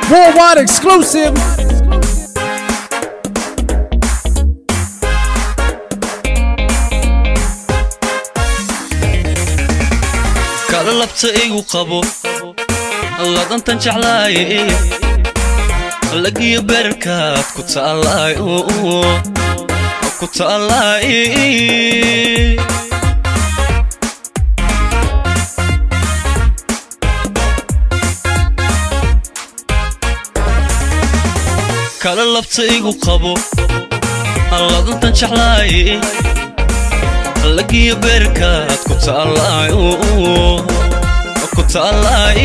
Worldwide exclusive. kala labta igu qabo ladantan jeclaaye lagiyo beerkaad ku taalaay ku taalaay kala labta igu qabo ladantan jeclaaye lagiyo beerkaad ku taalaay ku taalaay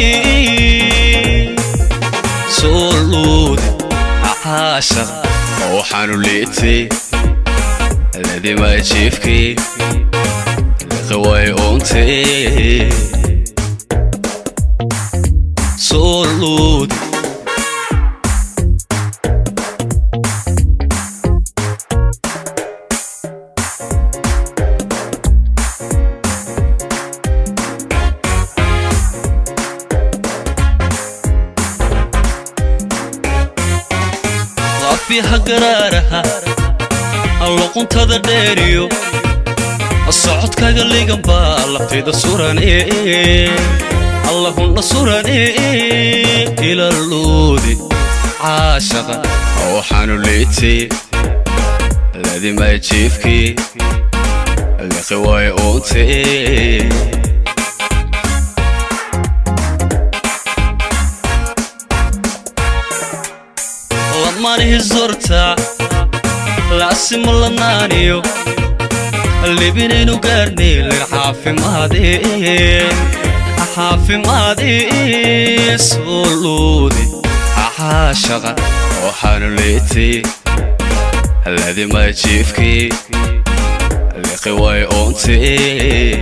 soo luudi caashaq waxaanu liitay ladimaa jiifkii liqaway uuntay soo luudi qafiha garaaraha alluquntada dheeriyo socodkaga ligan baa laftayda surane allahunna surane ilaluudi caashaqa waxaanu liitay ladimaa jiifkii liqi way uuntay lamanihi zorta laasima lanaaniyo libinaynu gaarnay lir caafimaadee caafimaadee soo luudi caashaqa waxaanu liitay ladimaa jiifkii liqi way uuntay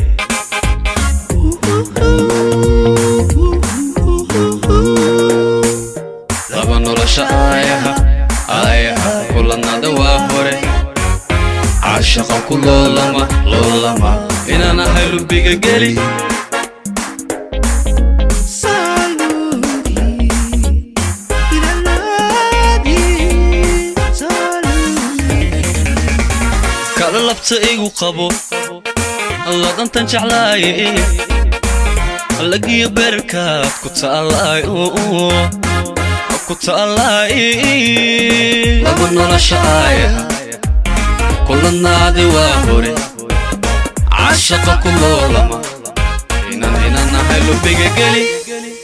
laba nolosha aayaha aayaha kulanada waa hore caashaqa ku loolama loolama inaan ahay lubiga geli kala labta igu qabo ladantan jeclaaye lagiyo beerkaad ku taalaay ku taalaay laba nolosha aayaha kulanaadi waa hore cashaqa ku loolama inaan inaan ahay lubiga geli